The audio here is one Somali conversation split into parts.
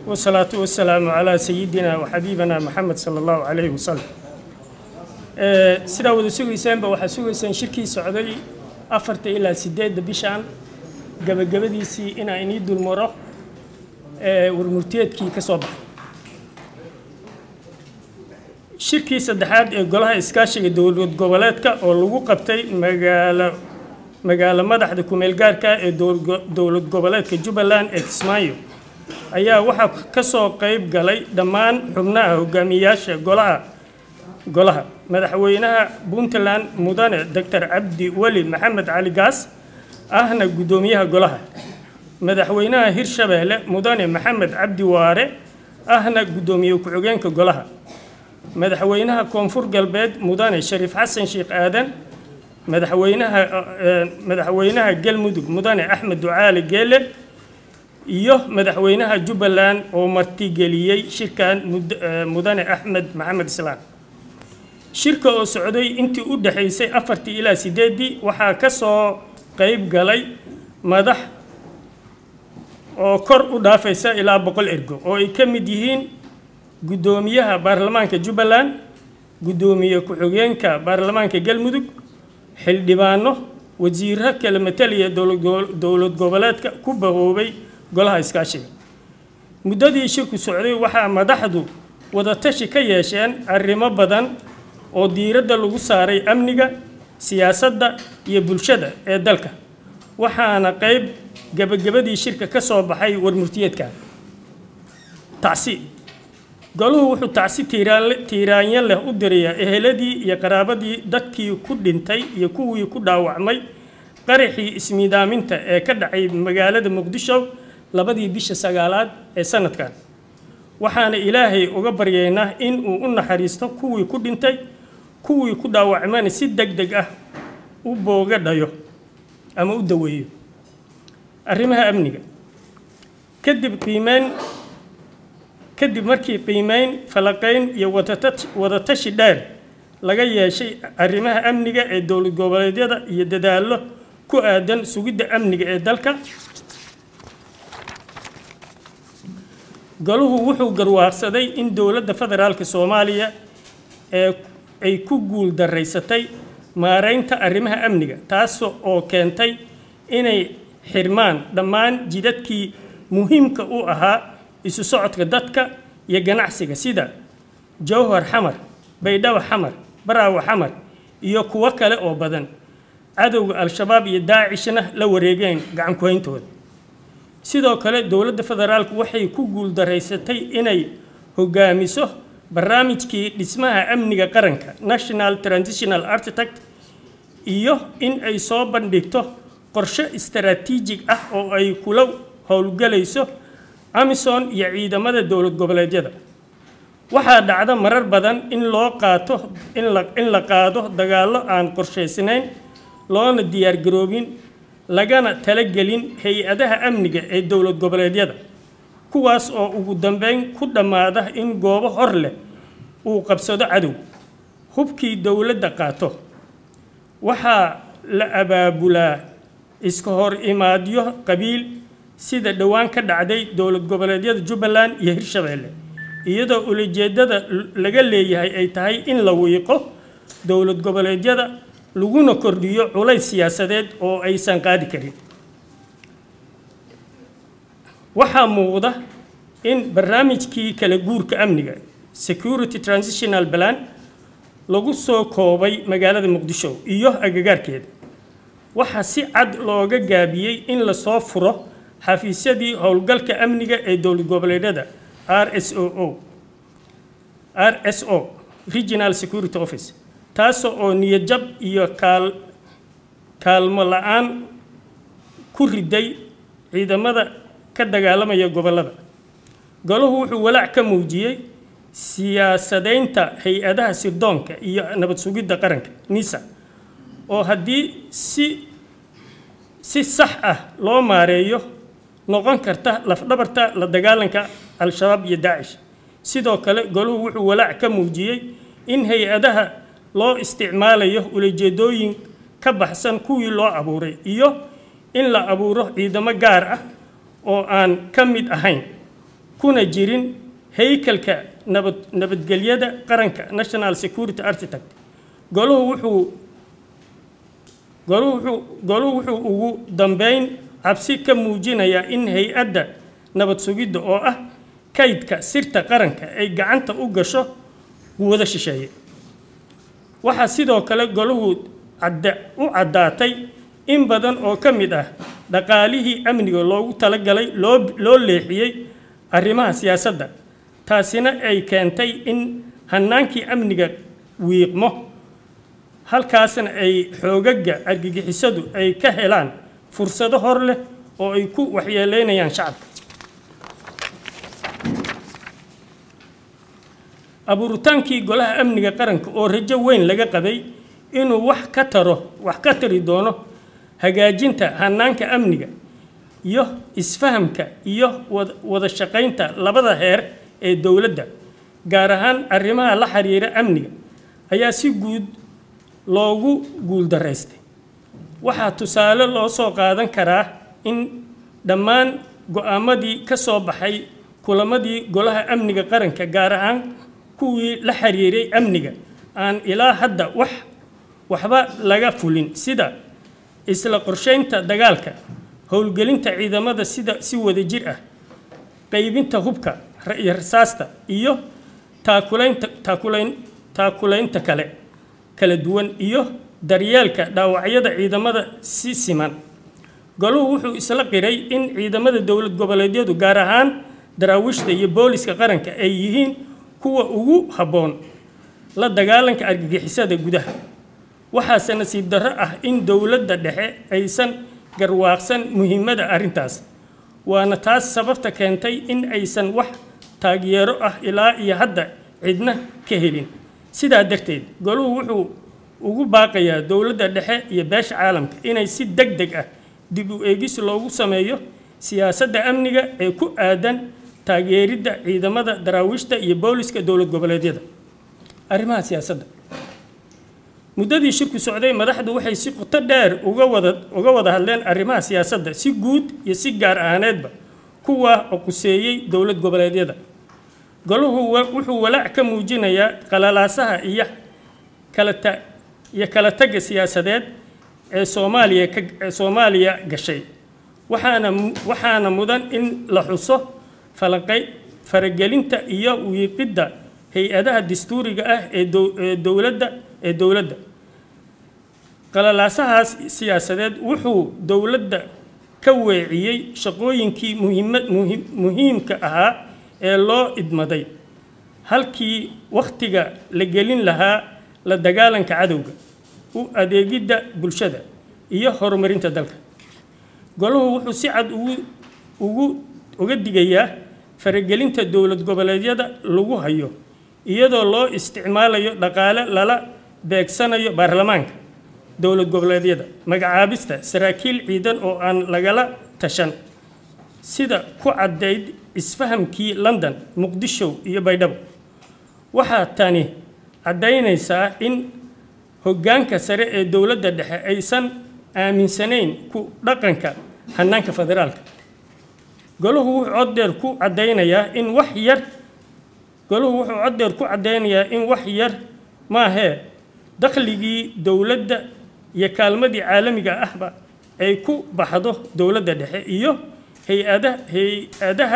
والصلاة والسلام على سيدنا وحبيبنا محمد صلى الله عليه وسلم sidaa wada sugaysaanba waxaa sugaysaan shirkii socday afarta ilaa sideedda bishaan gabagabadiisii inaa inii dulmaro warmurteedkii ka soo baxay shirkii saddexaad ee golaha iskaashiga dowlad goboleedka oo lagu qabtay magaalo magaalo madaxda kumeel gaarka ee dowlad goboleedka jubbaland ee kismaayo ayaa waxaa ka soo qayb galay dhammaan xubnaha hogaamiyayaasha golaha golaha madaxweynaha puntland mudane doctor cabdi weli maxamed cali gaas ahna guddoomiyaha golaha madaxweynaha hirshabeelle mudane maxamed cabdi waare ahna guddoomiye ku-xigeenka golaha madaxweynaha koonfur galbeed mudane shariif xasan sheekh aadan madaxweynaha madaxweynaha galmudug mudane axmed ducaali geele iyo madaxweynaha jubbaland oo martigeliyey shirkan mudane axmed maxamed islaan shirka oo socday intii u dhexaysay afartii ilaa sideeddii waxaa ka soo qayb galay madax oo kor u dhaafaysa ilaa boqol ergo oo ay ka mid yihiin guddoomiyaha baarlamaanka jubbaland guddoomiye ku-xigeenka baarlamaanka galmudug xildhibaano wasiiro kala mataliya dowlad goboleedka ku bahoobay golaha iskaashiga muddadii shirku socday waxaa madaxdu wadatashi ka yeesheen arrimo badan oo diiradda lagu saaray amniga siyaasadda iyo bulshada ee dalka waxaana qayb gebagabadii shirka ka soo baxay warmurtiyeedka tacsi goluhu wuxuu tacsi tiiraanyo leh u dirayaa eheladii iyo qaraabadii dadkii ku dhintay iyo kuwii ku dhaawacmay qaraxii ismiidaaminta ee ka dhacay magaalada muqdisho labadii bisha sagaalaad ee sanadkan waxaana ilaahay uga baryaynaa in uu u naxariisto kuwii ku dhintay kuwii ku dhaawacmana si deg deg ah u booga dhayo ama u daweeyo arrimaha amniga kadib qiimeyn kadib markii qiimeyn falaqayn iyo wadatashi dheer laga yeeshay arrimaha amniga ee dowlad goboleedyada iyo dadaallo ku aadan sugidda amniga ee dalka goluhu wuxuu garwaaqsaday in dowladda federaalka soomaaliya ee ay ku guul daraysatay maareynta arrimaha amniga taas oo keentay inay xirmaan dhammaan jidadkii muhiimka u ahaa isu socodka dadka iyo ganacsiga sida jowhar xamar baydhabo xamar baraawo xamar iyo kuwo kale oo badan cadowga al-shabaab iyo daacishna la wareegeen gacan ku-hayntooda sidoo kale dowladda federaalku waxay ku guuldaraysatay inay hogaamiso barnaamijkii dhismaha amniga qaranka national transitional architect iyo in ay soo bandhigto qorshe istaraatiijig ah oo ay kula howlgelayso amison iyo ciidamada dowlad goboleedyada waxaa dhacda marar badan in loo qaato in la qaado dagaallo aan qorshaysnayn loona diyaargaroobin lagana talagelin hay-adaha amniga ee dowlad goboleedyada kuwaas oo ugu dambeyn ku dhammaada in goobo hor leh uu qabsado cadow hubkii dowladda qaato waxaa la abaabulaa iska hor imaadyo qabiil sida dhowaan ka dhacday dowlad goboleedyada jubbaland iyo hirshabeelle iyadoo ulajeedada laga leeyahay ay tahay in la wiiqo dowlad goboleedyada laguna kordhiyo culays siyaasadeed oo aysan qaadi karin waxaa muuqda in barnaamijkii kala guurka amniga security transitional plan lagu soo koobay magaalada muqdisho iyo agagaarkeeda waxaa si cad looga gaabiyey in lasoo furo xafiisyadii howlgalka amniga ee dowlad goboleedyada r s o o r s o regional security office taas oo niyadjab iyo kaal kaalmo la-aan ku riday ciidamada ka dagaalamaya gobollada golahu wuxuu walaac ka muujiyey siyaasadaynta hay-adaha sirdoonka iyo nabad sugidda qaranka nisa oo haddii si si sax ah loo maareeyo noqon karta lafdhabarta la dagaalanka al-shabaab iyo daacish sidoo kale golahu wuxuu walaac ka muujiyey in hay-adaha loo isticmaalayo ulajeedooyin ka baxsan kuwii loo abuuray iyo in la abuuro ciidamo gaar ah oo aan ka mid ahayn kuna jirin haykalka nabad nabadgelyada qaranka national security architect goluhu wuxuu goluhu wuxuu goluhu wuxuu ugu dambeyn cabsi ka muujinayaa in hay-adda nabad sugidda oo ah kaydka sirta qaranka ay gacanta u gasho quwado shisheeye waxaa sidoo kale goluhu cadda u caddaatay in badan oo ka mid ah dhaqaalihii amniga loogu talagalay loo loo leexiyey arrimaha siyaasadda taasina ay keentay in hannaankii amniga wiiqmo halkaasna ay xoogaga argagixisadu ay ka helaan fursado hor leh oo ay ku waxyeeleynayaan shacabka abuuritaankii golaha amniga qaranka oo rajo weyn laga qabay inuu wax ka taro wax ka tari doono hagaajinta hannaanka amniga iyo isfahamka iyo wada shaqaynta labada heer ee dowladda gaar ahaan arrimaha la xiriira amniga ayaa si guud loogu guuldaraystay waxaa tusaale loo soo qaadan karaa in dhammaan go-aamadii ka soo baxay kulamadii golaha amniga qaranka gaar ahaan kuwii la xiriiray amniga aan ilaa hadda wax waxba laga fulin sida isla qorsheynta dagaalka howlgelinta ciidamada sida si wadajir ah qaybinta hubka iyo rasaasta iyo taakulaynta taakulayn taakulaynta kale kala duwan iyo daryeelka dhaawacyada ciidamada si siman goluhu wuxuu isla qiray in ciidamada dowlad goboleedyadu gaar ahaan daraawiishta iyo booliska qaranka ay yihiin kuwa ugu habboon la dagaalanka argagixisada gudaha waxaase nasiib darro ah in dowladda dhexe aysan garwaaqsan muhiimadda arrintaas waana taas sababta keentay in aysan wax taageero ah ilaa iyo hadda cidna ka helin sidaa darteed goluhu wuxuu ugu baaqayaa dowladda dhexe iyo beesha caalamka inay si deg deg ah dib u eegis loogu sameeyo siyaasadda amniga ee ku aadan taageeridda ciidamada daraawiishta iyo booliska dowlad goboleedyada arrimaha siyaasadda muddadii shirku socday madaxdu waxay si qoto dheer uga wada uga wada hadleen arrimaha siyaasadda si guud iyo si gaar ahaaneedba kuwa oo quseeyey dowlad goboleedyada goluhu wuxuu walaac ka muujinayaa qalalaasaha iyo kala ta iyo kala tagga siyaasadeed ee soomaaliya ka ee soomaaliya gashay waxaana waxaana mudan in la xuso falanqay faragelinta iyo wiiqidda hay-adaha dastuuriga ah ee ee dowladda ee dowladda qalalaasahaas siyaasadeed wuxuu dowladda ka weeciyey shaqooyinkii muhiimad muhiim muhiimka ahaa ee loo idmaday halkii wakhtiga la gelin lahaa la dagaalanka cadowga u adeegidda bulshada iyo horumarinta dalka goluhu wuxuu si cad ugu ugu uga digayaa faragelinta dowlad goboleedyada lagu hayo iyadoo loo isticmaalayo dhaqaale lala beegsanayo baarlamaanka dowlad goboleedyada magacaabista saraakiil ciidan oo aan lagala tashan sida ku caddayd isfahamkii london muqdisho iyo baydhabo waxaa tani caddaynaysaa in hoggaanka sare ee dowladda dhexe aysan aaminsanayn ku dhaqanka hannaanka federaalka goluhu wuxuu coddeer ku caddaynayaa in wax yar goluhu wuxuu coddeer ku caddaynayaa in wax yar maahee dakhligii dowladda iyo kaalmadii caalamiga ahba ay ku baxdo dowladda dhexe iyo hay-ada hay-adaha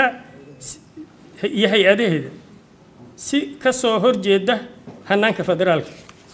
iyo hay-adaheeda si ka soo horjeeda hannaanka federaalka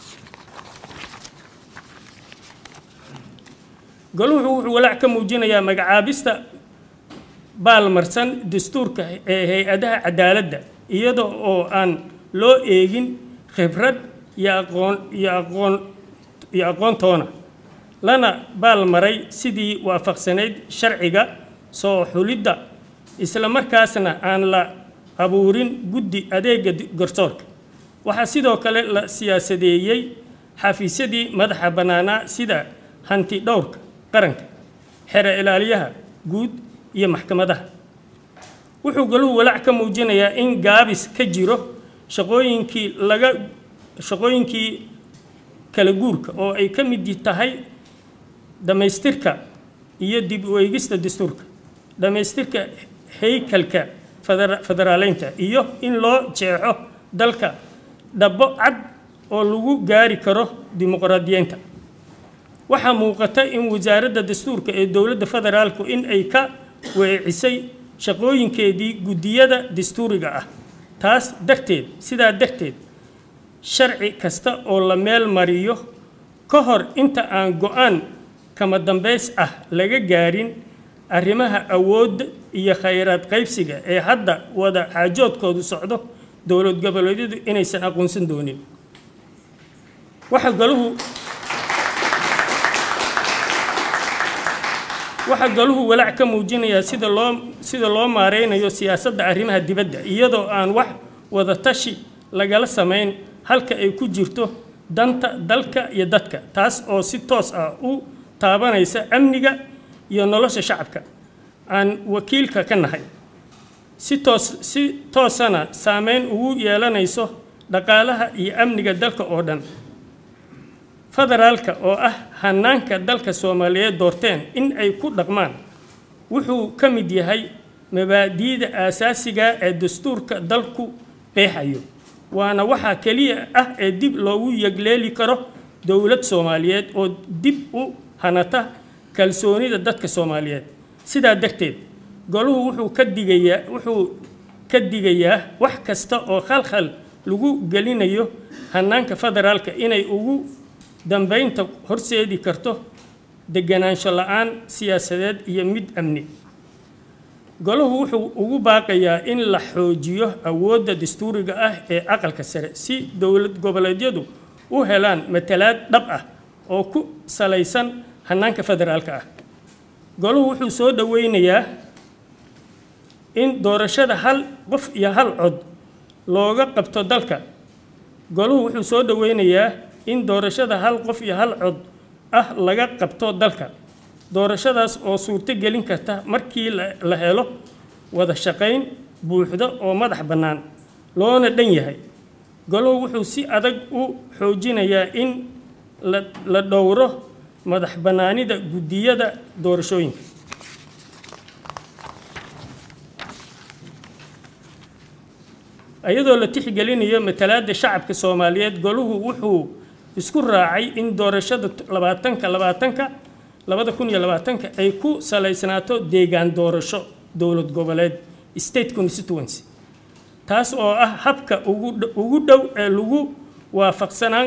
goluhu wuxuu walaac ka muujinayaa magacaabista baalmarsan dastuurka ee hay-adaha cadaaladda iyada oo aan loo eegin khibrad iyo aqoon iyo aqoon iyo aqoontoona lana baalmaray sidii waafaqsanayd sharciga soo xulidda isla markaasna aan la abuurin guddi adeega garsoorka waxaa sidoo kale la siyaasadeeyey xafiisyadii madaxa bannaanaa sida hanti dhowrka qaranka xere ilaaliyaha guud iyo maxkamadaha wuxuu galuhu walaac ka muujinayaa in gaabis ka jiro shaqooyinkii laga shaqooyinkii kala guurka oo ay ka mid tahay dhammaystirka iyo dib u eegista dastuurka dhammaystirka haykalka federaaleynta iyo in loo jeexo dalka dhabbo cad oo lagu gaari karo dimuqraadiyeynta waxaa muuqata in wasaaradda dastuurka ee dowladda federaalku in ay ka weecisay shaqooyinkeedii guddiyada dastuuriga ah taas darteed sidaa darteed sharci kasta oo la meel mariyo ka hor inta aan go-aan kama dambays ah laga gaarin arrimaha awoodda iyo khayraad qaybsiga ee hadda wada xaajoodkoodu socdo dowlad goboleedyadu inaysan aqoonsan doonin waxaa galuhu waxaa galuhu walaac ka muujinayaa sida loo sida loo maareynayo siyaasadda arrimaha dibadda iyadoo aan wax wada tashi lagala samayn halka ay ku jirto danta dalka iyo dadka taas oo si toos ah u taabanaysa amniga iyo nolosha shacabka aan wakiilka ka nahay si toos si toosana saameyn ugu yeelanayso dhaqaalaha iyo amniga dalka oo dhan federaalka oo ah hanaanka dalka soomaaliyeed doorteen in ay ku dhaqmaan wuxuu ka mid yahay mabaadi'da aasaasiga ee dastuurka dalku qeexayo waana waxaa keliya ah ee dib loogu yegleeli karo dowlad soomaaliyeed oo dib u hanata kalsoonida dadka soomaaliyeed sidaa darteed goluhu wuxuu ka digayaa wuxuu ka digayaa wax kasta oo khalkhal lagu gelinayo hanaanka federaalka inay ugu dambeynta horseedi karto deganaansho la-aan siyaasadeed iyo mid amni golahu wuxuu ugu baaqayaa in la xoojiyo awoodda dastuuriga ah ee aqalka sare si dowlad goboleedyadu u helaan matalaad dhab ah oo ku salaysan hanaanka federaalka ah golahu wuxuu soo dhoweynayaa in doorashada hal qof iyo hal cod looga qabto dalka golahu wuxuu soo dhoweynayaa in doorashada hal qof iyo hal cod ah laga qabto dalka doorashadaas oo suurto gelin karta markii la helo wada shaqayn buuxda oo madax bannaan loona dhan yahay golow wuxuu si adag u xoojinayaa in la dhowro madax bannaanida guddiyada doorashooyinka iyadoo la tixgelinayo matalaadda shacabka soomaaliyeed goluhu wuxuu isku raacay in doorashada labaatanka labaatanka labada kun iyo labaatanka ay ku salaysnaato deegaan doorasho dowlad goboleed state constituency taas oo ah habka ugu dhow ee lagu waafaqsanaan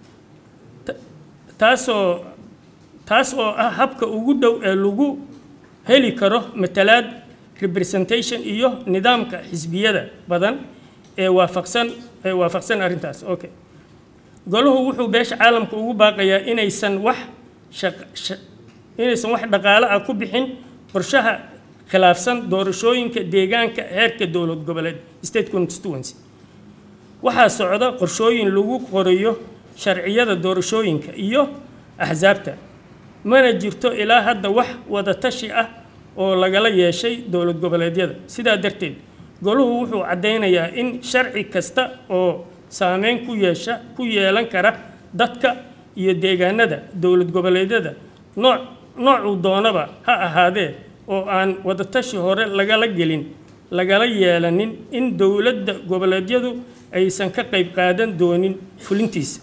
taasoo taas oo ah habka ugu dhow ee lagu heli karo matalaad representation iyo nidaamka xisbiyada badan ee waafaqsan ee waafaqsan arrintaas okay golahu wuxuu beesha caalamka ugu baaqayaa inaysan wax inaysan wax dhaqaale ah ku bixin qorshaha khilaafsan doorashooyinka deegaanka heerka dowlad goboleed state constituency waxaa socda qorshooyin lagu qorayo sharciyada doorashooyinka iyo axsaabta mana jirto ilaa hadda wax wada tashi ah oo lagala yeeshay dowlad goboleedyada sidaa darteed goluhu wuxuu caddaynayaa in sharci kasta oo saameyn ku yeesha ku yeelan kara dadka iyo deegaanada dowlad goboleedyada nooc noocuu doonaba ha ahaadee oo aan wadatashi hore lagala gelin lagala yeelanin in dowladda goboleedyadu aysan ka qayb qaadan doonin fulintiisa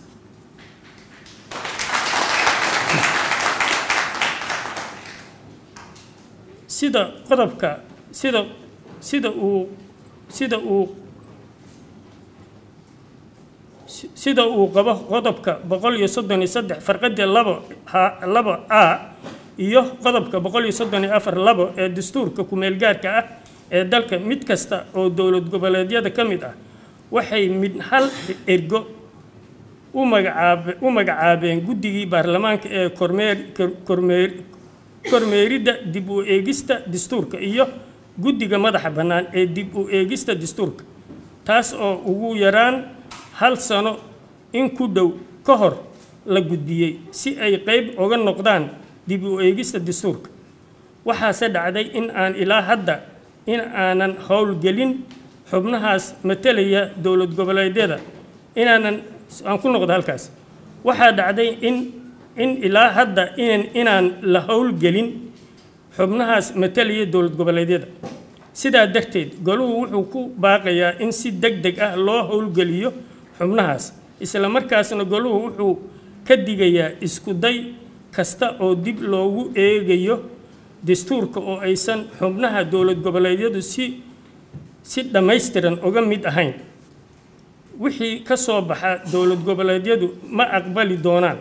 sida qodobka sida sida uu sida uu sida uu qabo qodobka boqol iyo soddon iyo saddex farqadii labo ha labo a iyo qodobka boqol iyo soddon iyo afar labo ee dastuurka ku-meelgaarka ah ee dalka mid kasta oo dowlad goboleedyada ka mid ah waxay mid hal ergo u magacaabe u magacaabeen guddigii baarlamaanka ee kormeer kormeer kormeeridda dib u eegista dastuurka iyo guddiga madaxa bannaan ee dib u eegista dastuurka taas oo ugu yaraan hal sano in ku dhow ka hor la gudbiyey si ay qayb uga noqdaan dib u eegista dastuurka waxaase dhacday in aan ilaa hadda in aanan howlgelin xubnahaas matalaya dowlad goboleedyada inaanan aan ku noqdo halkaas waxaa dhacday in in ilaa hadda inan inaan la howlgelin xubnahaas matalaya dowlad goboleedyada sidaa darteed goluhu wuxuu ku baaqayaa in si deg deg ah loo howlgeliyo xubnahaas isla markaasna goluhu wuxuu ka digayaa isku day kasta oo dib loogu eegayo dastuurka oo aysan xubnaha dowlad goboleedyadu si si dhammaystiran uga mid ahayn wixii ka soo baxa dowlad goboleedyadu ma aqbali doonaan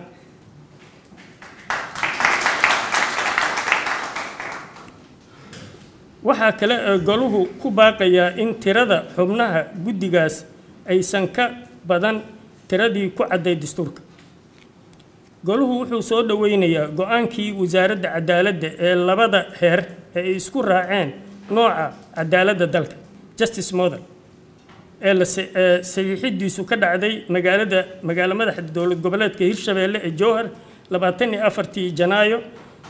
waxaa kale ee goluhu ku baaqayaa in tirada xubnaha guddigaas aysan ka badan tiradii ku cadday dastuurka goluhu wuxuu soo dhoweynayaa go-aankii wasaaradda cadaaladda ee labada heer ee ay isku raaceen nooca cadaaladda dalka justice model ee la ee saxiixidiisu ka dhacday magaalada magaalo madaxda dowlad goboleedka hirshabeelle ee jowhar labaatan iyo afartii janaayo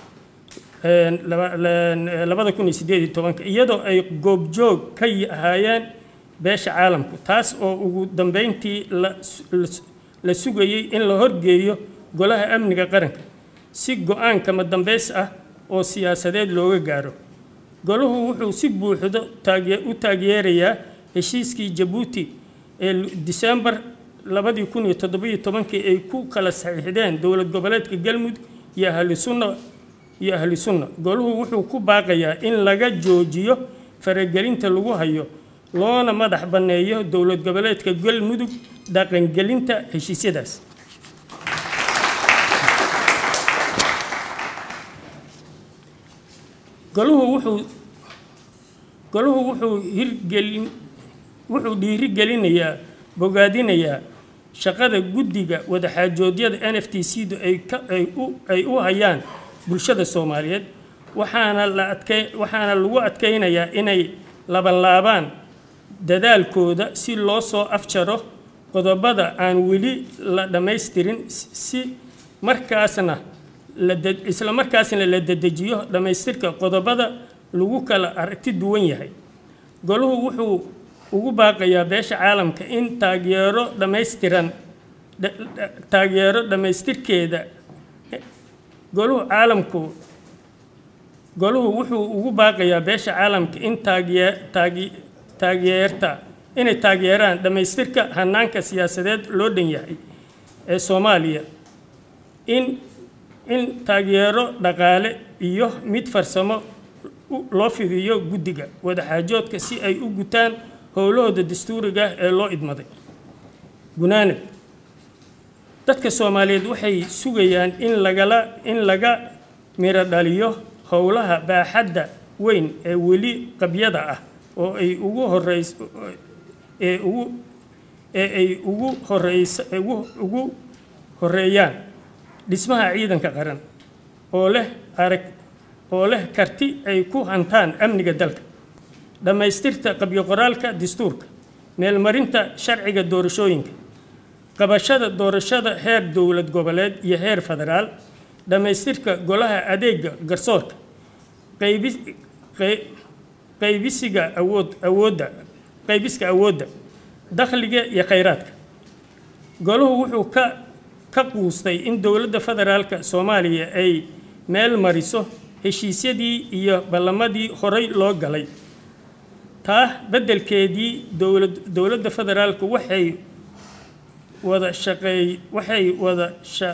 labada kun iyo sideed iyo tobanka iyadoo ay goobjoog ka ahaayeen beesha caalamku taas oo ugu dambeyntii la sugayey in la horgeeyo golaha amniga qaranka si go-aan kama dambeys ah oo siyaasadeed looga gaaro golahu wuxuu si buuxdo u taageerayaa heshiiskii jabuuti ee disembar labadii kun iyo toddobiyo tobankii ay ku kala saxiixdeen dowlad goboleedka galmudug iyo ahli sunna iyo ahli sunna goluhu wuxuu ku baaqayaa in laga joojiyo faragelinta lagu hayo loona madax banneeyo dowlad goboleedka galmudug dhaqangelinta heshiisyadaas goluhu wuxuu goluhu wuxuu hirgelin wuxuu dhiirigelinayaa bogaadinayaa shaqada guddiga wadaxaajoodyada n f t c du ay ka ay u ay u hayaan bulshada soomaaliyeed waxaana la adkay waxaana lagu adkaynayaa inay labanlaabaan dadaalkooda si loo soo afjaro qodobada aan weli la dhammaystirin si markaasna la isla markaasna la dedejiyo dhammaystirka qodobada lagu kala aragti duwan yahay goluhu wuxuu ugu baaqayaa beesha caalamka in taageero dhammaystiran taageero dhammaystirkeeda goluhu caalamku goluhu wuxuu ugu baaqayaa beesha caalamka in taageer taage taageerta inay taageeraan dhammaystirka hanaanka siyaasadeed loo dhan yahay ee soomaaliya in in taageero dhaqaale iyo mid farsamo loo fidiyo guddiga wadaxaajoodka si ay u gutaan howlahooda dastuuriga ah ee loo idmaday gunaanad dadka soomaaliyeed waxay sugayaan in lagala in laga miro dhaliyo howlaha baaxadda weyn ee weli qabyada ah oo ay ugu horeys ee ugu ee ay ugu horeysa ugu ugu horeeyaan dhismaha ciidanka qaran oo leh arag oo leh karti ay ku hantaan amniga dalka dhammaystirta qabyo qoraalka dastuurka meelmarinta sharciga doorashooyinka qabashada doorashada heer dowlad goboleed iyo heer federaal dhammaystirka golaha adeega garsoorka qaybi qaybisiga awood awoodda qaybiska awoodda dakhliga iyo khayraadka golahu wuxuu ka ka quustay in dowladda federaalka soomaaliya ay meel mariso heshiisyadii iyo ballamadii horey loo galay taa beddelkeedii dowlad dowladda federaalku waxay wada shaqeey waxay wada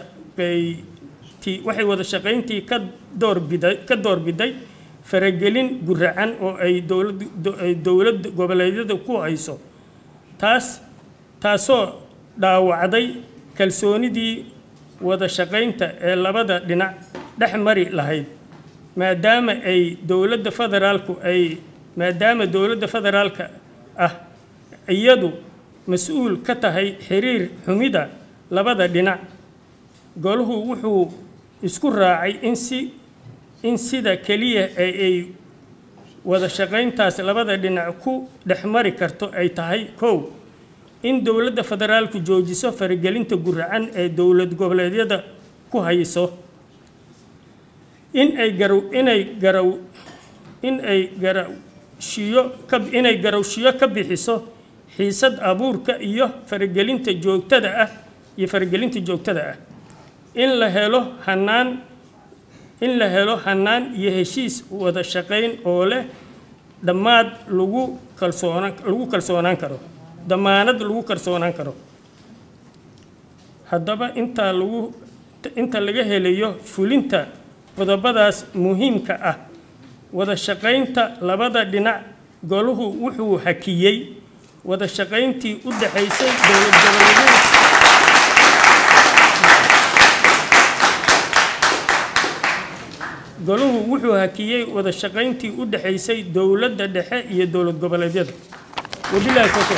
shaqeyti waxay wada shaqayntii ka doorbiday ka doorbiday faragelin guracan oo ay dowlad ay dowlad goboleedyada ku hayso taas taasoo dhaawacday kalsoonidii wada shaqaynta ee labada dhinac dhex mari lahayd maadaama ay dowladda federaalku ay maadaama dowladda federaalka ah iyadu mas-uul ka tahay xiriir xumida labada dhinac golahu wuxuu isku raacay in si in sida keliya ee ay wada shaqayntaas labada dhinac ku dhex mari karto ay tahay kow in dowladda federaalku joojiso faragelinta guracan ee dowlad goboleedyada ku hayso in ay garaw inay garaw in ay garawshiyo ka inay garawshiyo ka bixiso xiisad abuurka iyo faragelinta joogtada ah iyo faragelinta joogtada ah in la helo hanaan in la helo hanaan iyo heshiis wada shaqayn oo leh dhammaad lagu kalsoonaan lagu kalsoonaan karo damaanad lagu kalsoonaan karo haddaba intaa lagu inta laga helayo fulinta qodobadaas muhiimka ah wada shaqaynta labada dhinac goluhu wuxuu hakiyey wada shaqayntii u dhaxaysay dowlad goboleedyada goluhu wuxuu hakiyey wada shaqayntii u dhaxaysay dowladda dhexe iyo dowlad goboleedyada wabilaahi tawfiiq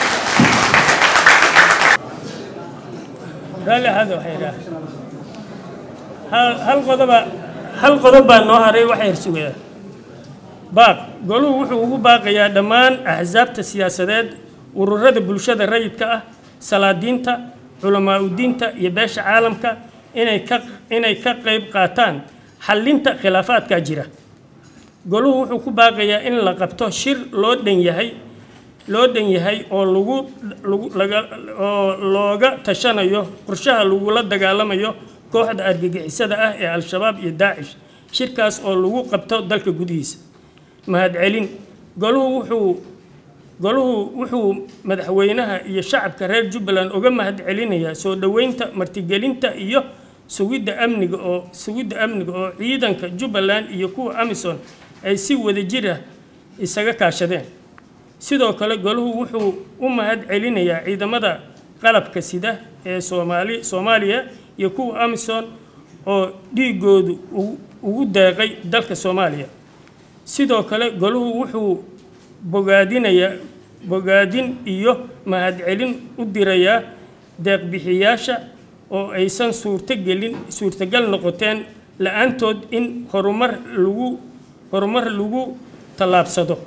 raalli ahaada waxay idhaah hal hal qodoba hal qodob baa noo haray waxa hirsugayaa baaq goluhu wuxuu ugu baaqayaa dhammaan axsaabta siyaasadeed ururada bulshada rayidka ah salaadiinta culamaa udiinta iyo beesha caalamka inay ka inay ka qayb qaataan xallinta khilaafaadka jira goluhu wuxuu ku baaqayaa in la qabto shir loo dhan yahay loo dhan yahay oo lagu lagu laga oo looga tashanayo qorshaha lagula dagaalamayo kooxda argagixisada ah ee al-shabaab iyo daacish shirkaas oo lagu qabto dalka gudihiisa mahadcelin goluhu wuxuu goluhu wuxuu madaxweynaha iyo shacabka reer jubbaland uga mahadcelinayaa soo dhoweynta martigelinta iyo sugidda amniga oo sugidda amniga oo ciidanka jubbaland iyo kuwa amisom ay si wadajir ah isaga kaashadeen sidoo kale goluhu wuxuu u mahad celinayaa ciidamada qalabka sida ee soomaali soomaaliya iyo kuwa amisom oo dhiigoodu ugu deeqay dalka soomaaliya sidoo kale goluhu wuxuu bogaadinayaa bogaadin iyo mahadcelin u dirayaa deeqbixiyaasha oo aysan suurtogelin suurtagal noqoteen la-aantood in horumar lagu horumar lagu tallaabsado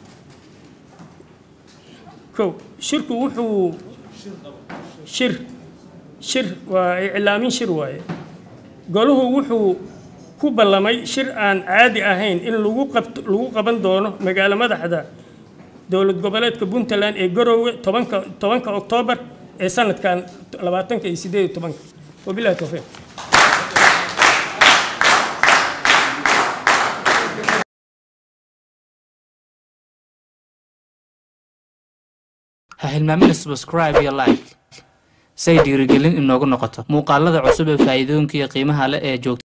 kow shirku wuxuu shir shir waa iclaamin shir waaye goluhu wuxuu ku ballamay shir aan caadi ahayn in lagu qabto lagu qaban doono magaalo madaxda dowlad goboleedka puntland ee garoowe tobanka tobanka oktoobar ee sanadkan labaatanka iyo sideed iyo tobanka wabilahi towfiiq ha hilmaamina subscribe iyo like say dhiirigelin inoogu noqoto muuqaalada cusub ee faa'iidooyinka iyo qiimaha leh ee joogta